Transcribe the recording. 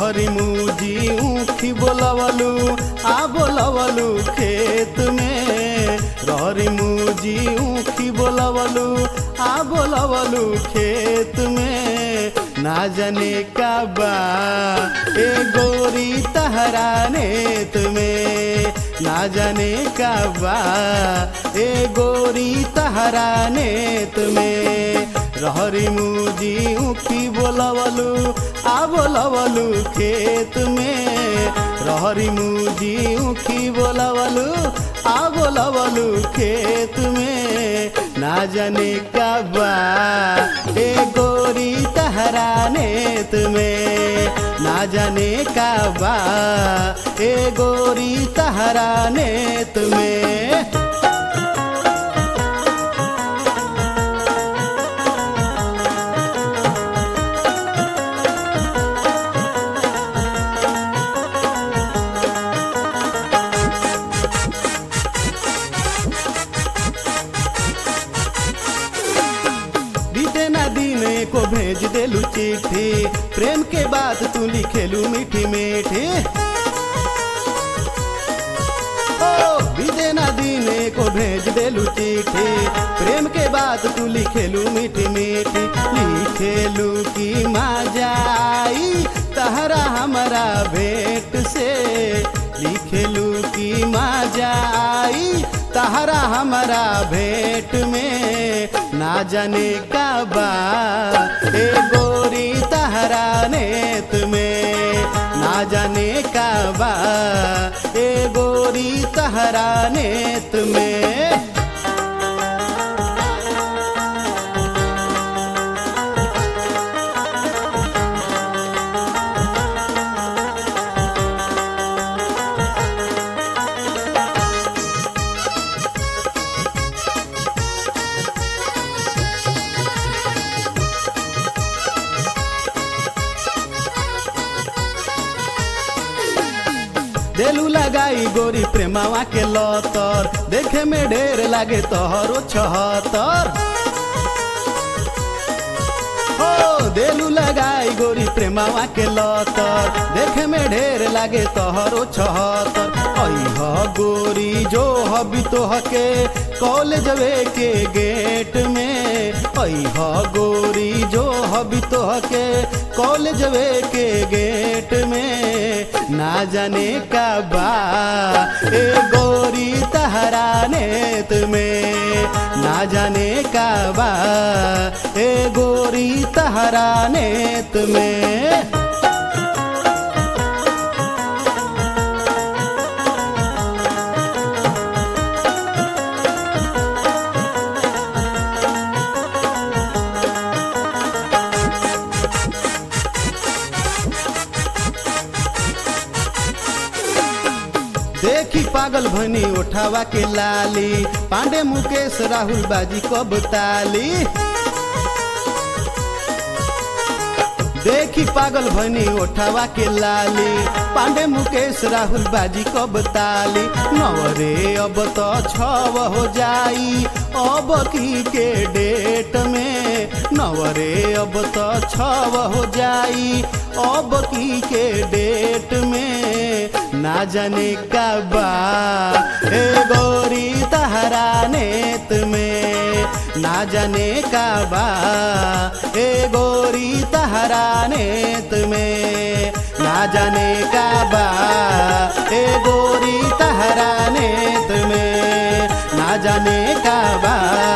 रहरी मुजी ऊखी बोलवलू आ बोलवलू खेत में रहरी मुजी ऊखी बोलवलू आ बोलवलू खेत में ना जाने का बा ए गोरी तहरा नेत में ना जाने का बा ए गोरी तहरा नेत में रहरी मुजी ऊखी बोलवलू आ बोलवलू खेत में रहरी मुजी ऊखी बोलवलू आ बोलवलू खेत में ना जाने का बा ए गोरी तहरा नेत में ना जाने का बा ए गोरी तहरा नेत में बीते ना दिन को भेज देलू चिट्ठी प्रेम के बात तू लिखेलू मीठी मीठी ओ बीते ना दिन को भेज देलू चिट्ठी प्रेम के बात तू लिखेलू मीठी मीठी लिखेलू की मजा आई तहरा हमारा भेंट से लिखेलू की मजा आई तहरा हमारा भेंट में ना जाने का बा ए गोरी तहरा नेत में ना जाने का बा ए गोरी तहरा नेत में देलू लगाई गोरी प्रेमावा के लतर देखे में ढेर लागे तोहरो छहतर हो देलू लगाई गोरी प्रेमावा के लतर देखे में ढेर लागे तोहरो छहतर अह गोरी जो हबी तोह के कॉलेजवे के गेट में अह गोरी जो हबी तोह के कॉलेजवे के गेट में ना जाने का बा ए गोरी तहरा नेत में ना जाने का बा ए गोरी तहरा नेत में देखी पागल भनी उठावा के लाली पांडे मुकेश राहुल बाजी कब ताली देखी पागल भनी उठावा के लाली पांडे मुकेश राहुल बाजी कब ताली नवरे अब तो छव हो जाई अब की के डेट में नवरे अब तो छव हो जाई अब की के डेट में ना जाने का बा ए गोरी तहरा नेत में ना जाने का बा ए गोरी तहरा नेत में ना जाने का बा ए गोरी तहरा नेत में ना जाने का बा